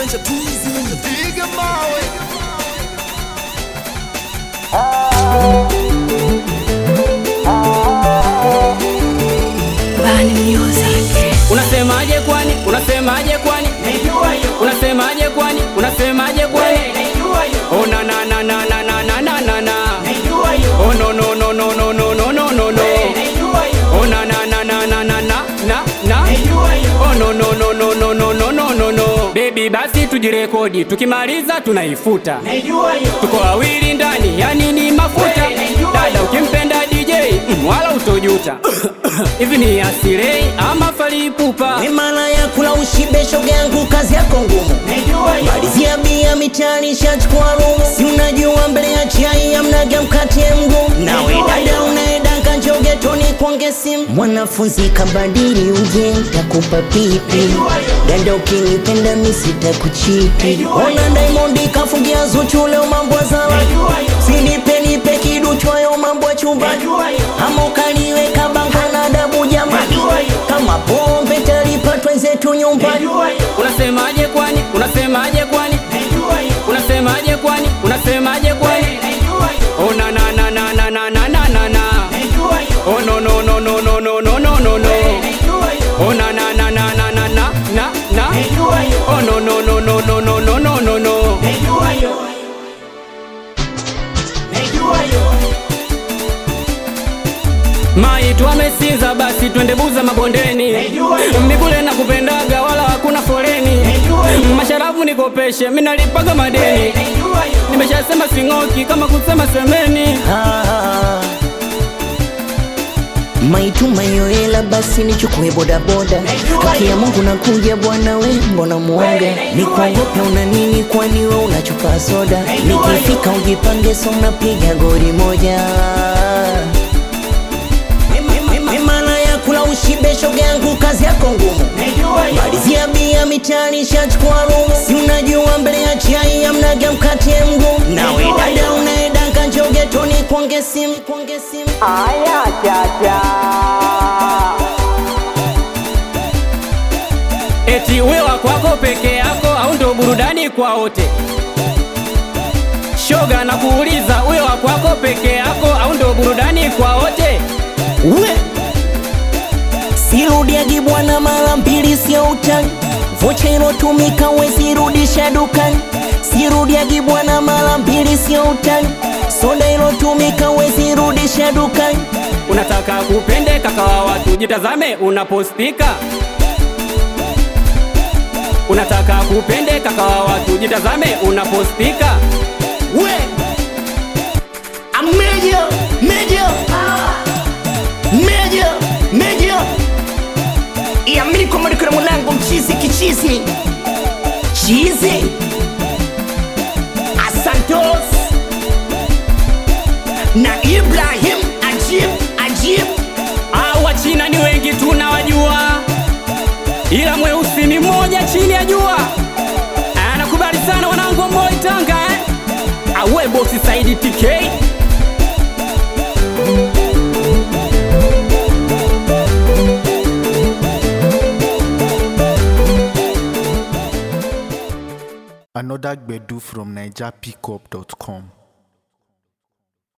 Piga mawe Bani Music. Unasemaje kwani? Unasemaje kwani? Unasemaje kwani? Unasemaje kwani? Oh na na na na na na na na na na. Oh no no no no no no no no no no. Oh na na na na na na na na na. Oh no no no no no no no no no no. Baby basi tujirekodi, tukimaliza tunaifuta. Tuko wawili ndani, yani ni mafuta. Dada ukimpenda DJ, mm, wala utojuta. Hivi ni asirei ama falipupa? Mimala ya kula ushibe shoga yangu kazi yako ngumu Malizia bia mitani shachukua rumu Si unajua mbele ya chai amnaga mkate mgumu Nawe dada unaedanga njoge toni kuonge simu Mwanafunzi kabadili uje takupa pipi Dada ukinipenda misita kuchipi Ona Diamond kafungia Zuchu leo mambo ya zawa Sinipe nipe kidu chwayo mambo ya chumbani Ama ukaniweka banga na adabu jamani Kama pombe talipatwa zetu nyumbani Unasemaje kwani? Unasemaje kwani? Unasemaje kwani? Unasemaje kwani? Oh na na na na na na na na na na. Oh no no no no no no no no no no. Oh na na na na na na na na na. Oh no no no no no no no no no no. Mai tuamesinza basi twende buza mabondeni Mikule na kupendaga wala hakuna foleni Masharafu nikopeshe minalipaga madeni Nimeshasema sing'oki kama kusema semeni Ah. maituma yoela basi nichukue bodaboda haki ya mungu nakuja bwana we mbona mwoga nikuogope una nini kwani we unachupa soda nikifika ujipange so unapiga gori moja mimala ya kula ushibe shoga yangu kazi yako ngumu malizia bia mitani shachukua rumu si unajua mbele ya chai amnaga mkate mgumu nawe dada unaedanga njoge toni kuonge simu kuonge simu Aya chacha Eti wewa kwako peke yako au ndo burudani kwa wote Shoga na kuuliza wewa kwako peke yako au ndo burudani kwa wote we sirudiagi bwana mara mbili sio utani vocha ilotumika wezirudisha dukani sirudiagi bwana mara mbili sio utani soda ilotumika wezirudisha dukani Unataka kupende kaka wa watu, jitazame unapostika. Unataka kupende kaka wa watu, jitazame unapostika. we amejo mejo mejo mejo iamini kwamba niko na mwanangu mchizi kichizi chizi asantos na ibrahim ajib ajib Au Wachina ni wengi tunawajua, ila mweusi ni mmoja chini ya jua. Anakubali sana wanangu wa Moi Tanga eh? Awe bosi Saidi TK Another Gbedu from NigerPickup.com